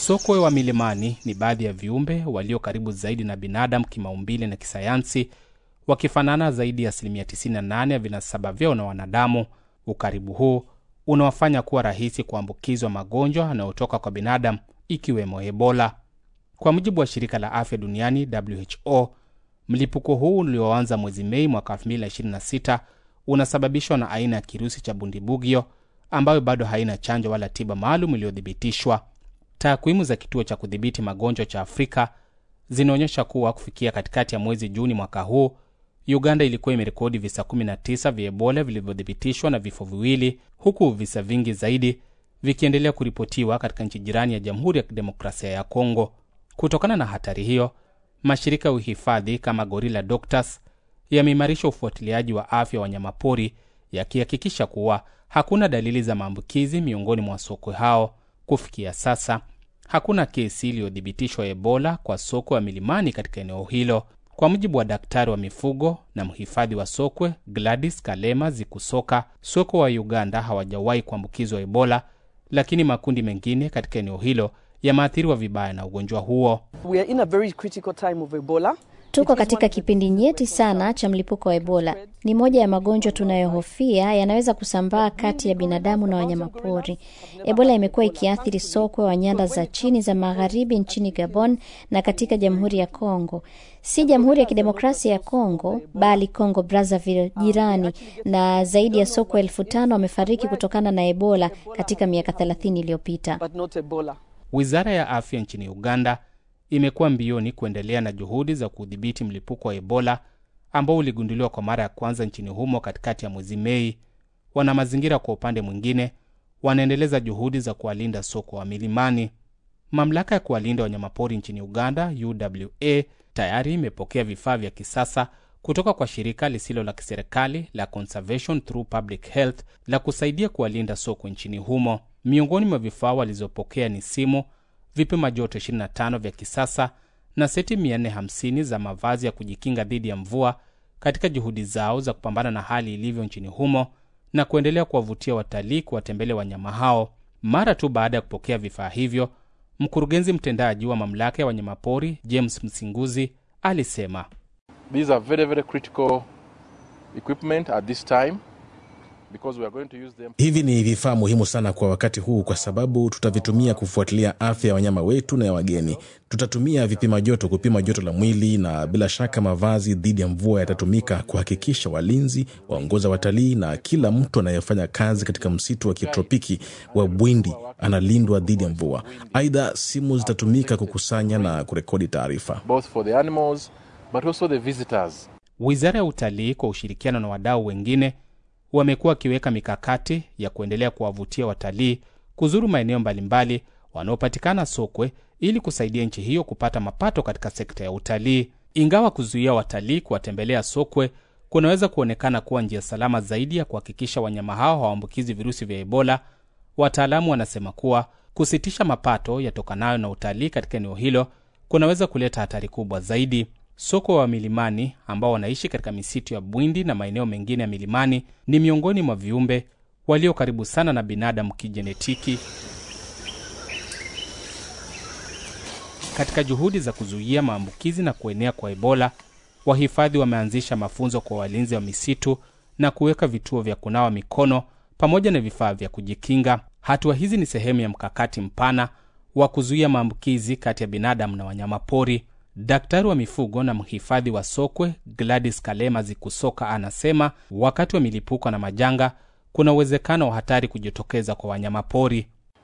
Sokwe wa milimani ni baadhi ya viumbe walio karibu zaidi na binadamu kimaumbile na kisayansi, wakifanana zaidi ya asilimia 98 ya vinasaba vyao na wanadamu. Ukaribu huu unawafanya kuwa rahisi kuambukizwa magonjwa yanayotoka kwa binadamu ikiwemo Ebola. Kwa mujibu wa shirika la afya duniani WHO, mlipuko huu ulioanza mwezi Mei mwaka 2026 unasababishwa na aina ya kirusi cha bundibugyo ambayo bado haina chanjo wala tiba maalum iliyothibitishwa. Takwimu za kituo cha kudhibiti magonjwa cha Afrika zinaonyesha kuwa kufikia katikati ya mwezi Juni mwaka huu, Uganda ilikuwa imerekodi visa 19 vya Ebola vilivyothibitishwa na vifo viwili, huku visa vingi zaidi vikiendelea kuripotiwa katika nchi jirani ya Jamhuri ya Kidemokrasia ya Kongo. Kutokana na hatari hiyo, mashirika ya uhifadhi kama Gorilla Doctors yameimarisha ufuatiliaji wa afya wa wanyamapori yakihakikisha kuwa hakuna dalili za maambukizi miongoni mwa sokwe hao. Kufikia sasa hakuna kesi iliyothibitishwa Ebola kwa sokwe wa milimani katika eneo hilo. Kwa mujibu wa daktari wa mifugo na mhifadhi wa sokwe Gladys Kalema Zikusoka, sokwe wa Uganda hawajawahi kuambukizwa Ebola, lakini makundi mengine katika eneo hilo yameathiriwa vibaya na ugonjwa huo. We are in a very critical time of Ebola. Tuko katika kipindi nyeti sana cha mlipuko wa Ebola. Ni moja ya magonjwa tunayohofia yanaweza kusambaa kati ya binadamu na wanyamapori. Ebola imekuwa ikiathiri sokwe wa nyanda za chini za magharibi nchini Gabon na katika Jamhuri ya Kongo, si Jamhuri ya Kidemokrasia ya Kongo bali Kongo Brazzaville jirani, na zaidi ya sokwe elfu tano wamefariki kutokana na Ebola katika miaka 30 iliyopita. But not Ebola. Wizara ya afya nchini Uganda imekuwa mbioni kuendelea na juhudi za kudhibiti mlipuko wa Ebola ambao uligunduliwa kwa mara ya kwanza nchini humo katikati ya mwezi Mei. Wana mazingira kwa upande mwingine wanaendeleza juhudi za kuwalinda sokwe wa milimani. Mamlaka ya kuwalinda wanyamapori nchini Uganda, UWA, tayari imepokea vifaa vya kisasa kutoka kwa shirika lisilo la kiserikali la Conservation Through Public Health la kusaidia kuwalinda sokwe nchini humo. Miongoni mwa vifaa walizopokea ni simu, vipima joto 25 vya kisasa na seti 450 za mavazi ya kujikinga dhidi ya mvua katika juhudi zao za kupambana na hali ilivyo nchini humo na kuendelea kuwavutia watalii kuwatembelea wanyama hao. Mara tu baada ya kupokea vifaa hivyo, mkurugenzi mtendaji wa mamlaka ya wanyamapori James Msinguzi alisema These are very, very critical equipment at this time because we are going to use them. Hivi ni vifaa muhimu sana kwa wakati huu, kwa sababu tutavitumia kufuatilia afya ya wanyama wetu na ya wageni. Tutatumia vipima joto kupima joto la mwili, na bila shaka mavazi dhidi ya mvua yatatumika kuhakikisha walinzi, waongoza watalii na kila mtu anayefanya kazi katika msitu wa kitropiki wa Bwindi analindwa dhidi ya mvua. Aidha, simu zitatumika kukusanya na kurekodi taarifa. both for the animals but also the visitors. Wizara ya Utalii kwa ushirikiano na wadau wengine wamekuwa wakiweka mikakati ya kuendelea kuwavutia watalii kuzuru maeneo mbalimbali wanaopatikana sokwe ili kusaidia nchi hiyo kupata mapato katika sekta ya utalii. Ingawa kuzuia watalii kuwatembelea sokwe kunaweza kuonekana kuwa njia salama zaidi ya kuhakikisha wanyama hao hawaambukizi virusi vya Ebola, wataalamu wanasema kuwa kusitisha mapato yatokanayo na utalii katika eneo hilo kunaweza kuleta hatari kubwa zaidi. Sokwe wa milimani ambao wanaishi katika misitu ya Bwindi na maeneo mengine ya milimani ni miongoni mwa viumbe walio karibu sana na binadamu kijenetiki. Katika juhudi za kuzuia maambukizi na kuenea kwa Ebola, wahifadhi wameanzisha mafunzo kwa walinzi wa misitu na kuweka vituo vya kunawa mikono pamoja na vifaa vya kujikinga. Hatua hizi ni sehemu ya mkakati mpana wa kuzuia maambukizi kati ya binadamu na wanyamapori. Daktari wa mifugo na mhifadhi wa sokwe Gladys Kalema Zikusoka anasema wakati wa milipuko na majanga kuna uwezekano wa hatari kujitokeza kwa wanyamapori.